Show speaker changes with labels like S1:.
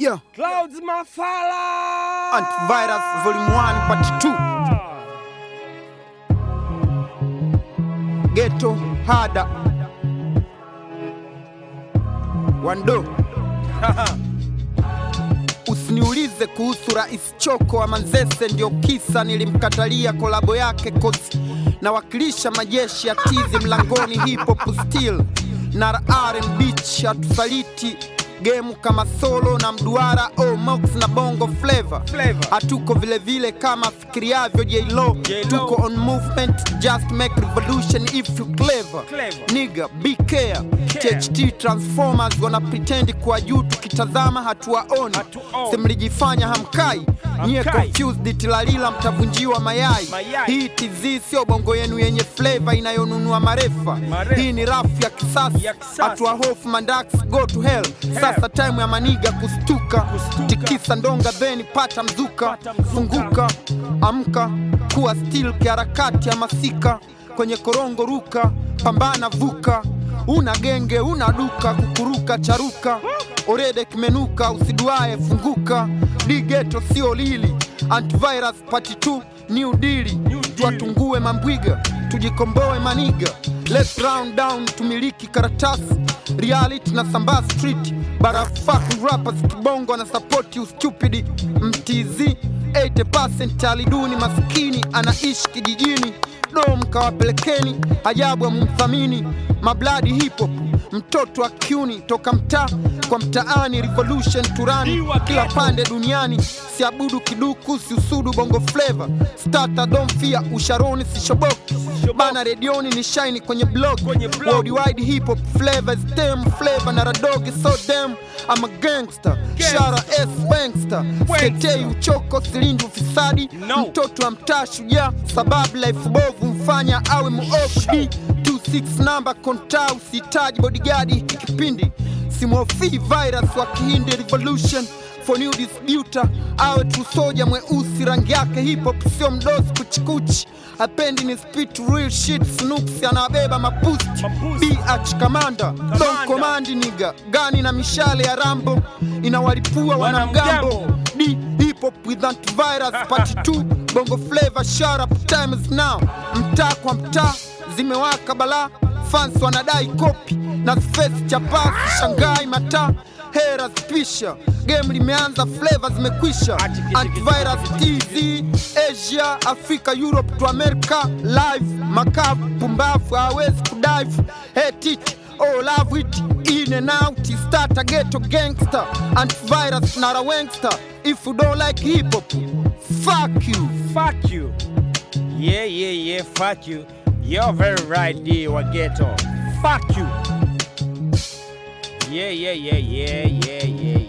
S1: Yeah.
S2: Clouds Mafala.
S1: Antivirus Volume 1 Part 2 Ghetto Hada Wando Usiniulize kuhusu Rais Choko wa Manzese, ndio kisa nilimkatalia kolabo yake kosi nawakilisha majeshi ya tizi mlangoni, hip hop still na R&B hatusaliti gemu kama solo na mduara oh, mox na bongo flavor
S2: Flavor.
S1: hatuko vile vile kama fikiriavyo J-Lo
S2: J-Lo.
S1: tuko on movement just make revolution if you clever,
S2: Clever.
S1: nigga be care.
S2: Care.
S1: THT transformers wana pretend kwa juu tukitazama hatuwaoni
S2: Hatuoni.
S1: simlijifanya hamkai nyie
S2: Hamkai.
S1: confused tilalila mtavunjiwa mayai
S2: Mayai.
S1: hii TZ sio bongo yenu yenye flavor inayonunua marefa
S2: Marefa.
S1: hii ni rafu ya kisasa
S2: Ya kisasa.
S1: hatua hofu mandax go to hell sasa time ya maniga kustuka,
S2: Kustuka.
S1: tikisa ndonga then pata mzuka,
S2: Pata mzuka.
S1: funguka amka kuwa still kiharakati ya masika kwenye korongo ruka pambana vuka una genge una duka kukuruka charuka orede kimenuka usiduae funguka digeto sio lili antivirus pati 2 new dili tuwatungue mambwiga tujikomboe maniga let's round down tumiliki karatasi reality na sambaa street barafaku rappers kibongo na sapoti ustupidi mtz 80% aliduni maskini anaishi kijijini dom kawapelekeni ajabu amumthamini mabladi hip hop mtoto wa kiuni toka mtaa kwa mtaani revolution turani
S2: Iwa
S1: kila
S2: ghetto.
S1: pande duniani siabudu kiduku siusudu bongo flavor stata domfia usharoni sishoboki bana redioni ni shaini kwenye blog
S2: Kwenye blog.
S1: worldwide hip hop flavors tem flavor na radogi so dem I'm a gangster shara s wangster seketei uchoko silindi ufisadi
S2: No.
S1: mtoto wa mtaa shujaa sababu life bovu mfanya awe muofu d 26 namba konta usihitaji bodigadi hiki kipindi simhofii virus wa kihindi revolution for new disputer awe tusoja mweusi rangi yake hip hop sio mdosi kuchikuchi apendi ni spit real shit snoops anawabeba mapusti
S2: Mapusti.
S1: bh kamanda don komandi niga gani na mishale ya rambo inawalipua wanamgambo
S2: Wanamgambo.
S1: D hip hop with antivirus part 2 bongo flavor shut up time is now mtaa kwa mtaa zimewaka balaa fans wanadai kopi na space cha pasi shangai mataa hera spisha game limeanza flavor zimekwisha antivirus tz asia afrika europe to america live makavu pumbavu hawezi kudive hetiti Oh, love it in and out starter ghetto gangster antivirus nara wangster if you don't like hip hop fuck you
S2: Fuck you. Yeah, yeah, yeah, fuck you. You're very right, D. Wageto. Fuck you. Yeah, yeah, yeah, yeah, yeah, yeah,